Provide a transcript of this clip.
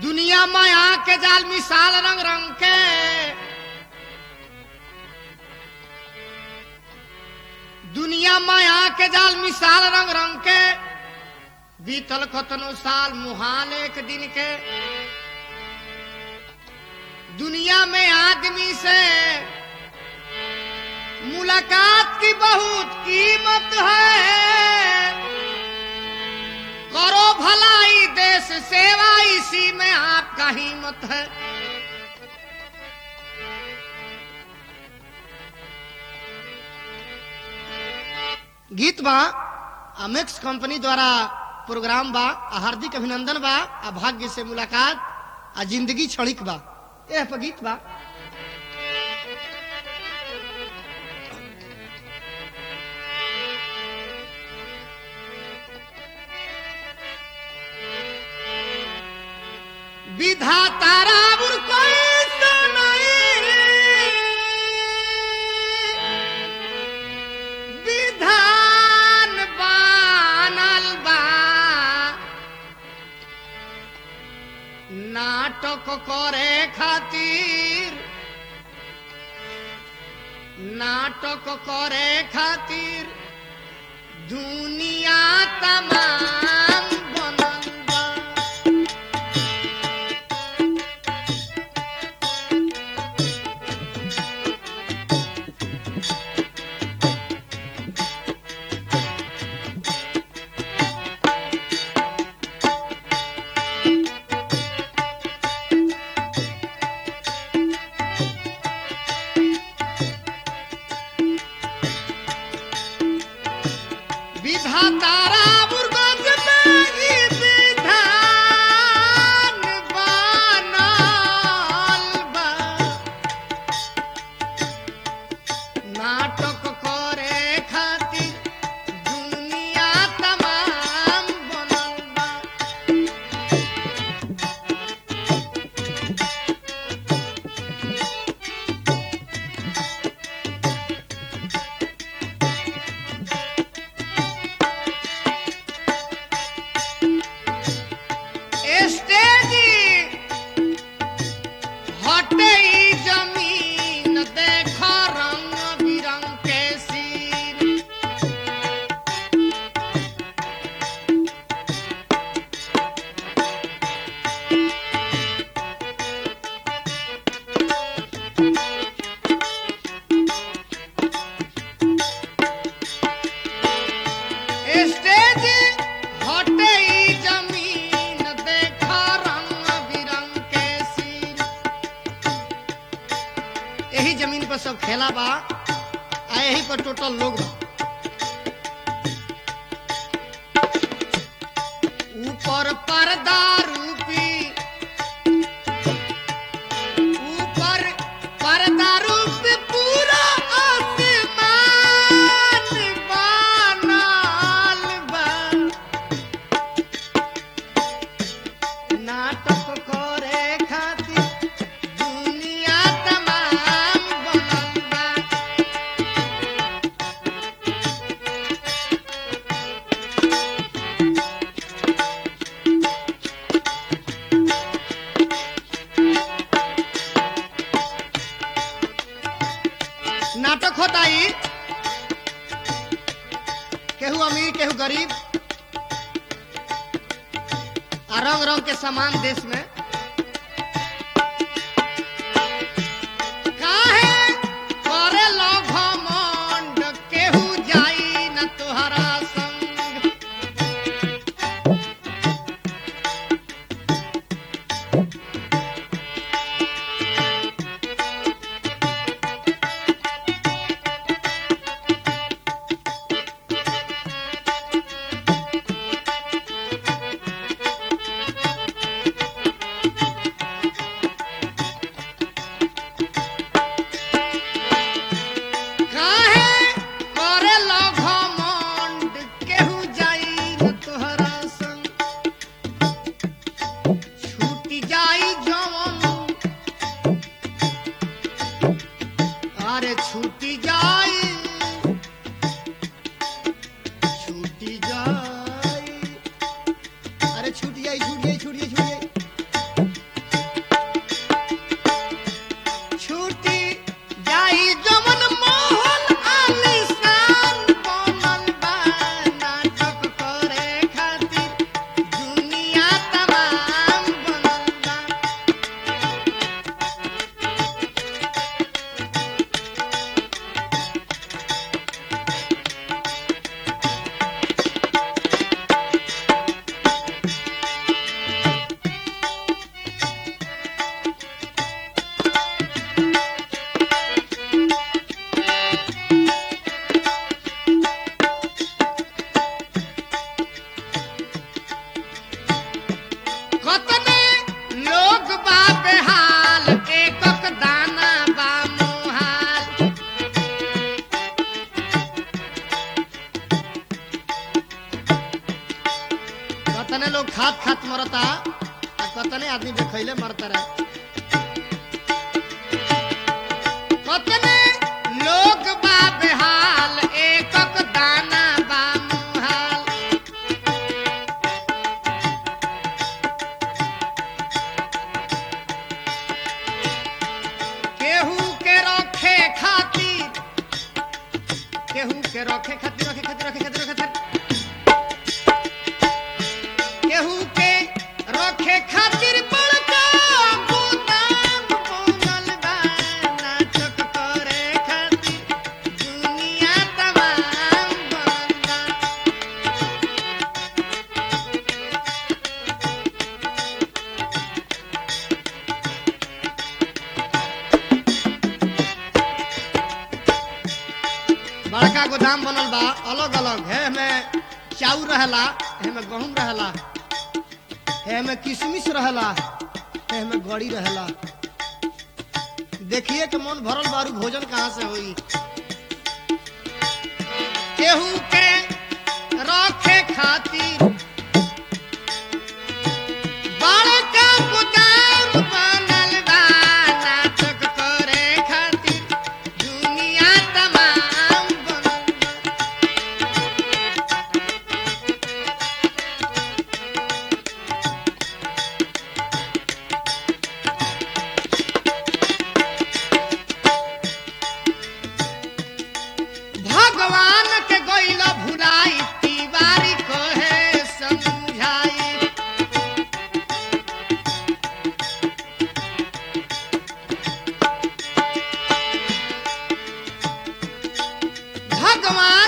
दुनिया माया के जाल मिसाल रंग रंग के दुनिया माया के जाल मिसाल रंग रंग के बीतल कतनो साल मुहाल एक दिन के दुनिया में आदमी से मुलाकात की बहुत कीमत है करो भलाई देश सेवा इसी में आपका हिम्मत है गीत बा अमेक्स कंपनी द्वारा प्रोग्राम बा आ हार्दिक अभिनंदन बा आ भाग्य से मुलाकात आ जिंदगी क्षणिक बा एह पर गीत बा विधाता रावण कोई विधान बानल बा नाटक करे खातिर नाटक करे खातिर दुनिया तमाम बनल बा विधातारा मुर्गज में ई विधान बनल बा। नाटक करे खातिर दुनिया तमाम बनल बा स्टेज हटे ई जमीन देख रंग बिरंग के सीन स्टेज हटे ई जमीन देख रंग बिरंग के सीन यही जमीन पर सब खेला बा आ यही पर टोटल लोग बा ऊपर पर्दा रूपी ऊपर पर्दा रूपी पूरा आसमान बनल बा नाटक करे खातिर दुनिया तमाम बनल बा नाटक होता ही केहू अमीर केहू गरीब आ रंग रंग के समान देश में काहे करे लो घमंड केहू जाई न तुहरा संग लोग खात खात मरता आ कतने आदमी देखैले मरता रहे कतने लोग बा बेहाल एकक दाना बा मुहाल केहू के रखे खातिर केहू के रखे खातिर रखे खातिर रखे खातिर रखे खातिर केहू के रखे खातिर बड़का गोदाम बनल बा नाटक करे खातिर दुनिया तमाम बनल बा बड़का गोदाम बनल बा अलग अलग है में चाउर रहेला है में गहूम रहेला है में किशमिश रहेला है में गड़ी रहेला देखिए कि मन भरल बारू भोजन कहाँ से होई केहू के रखे खातिर बड़का गोदाम बनल बा नाटक करे खातिर दुनिया तमाम बनल बा भगवान के गइला भुलाई तिवारी कहे समझाई भगवान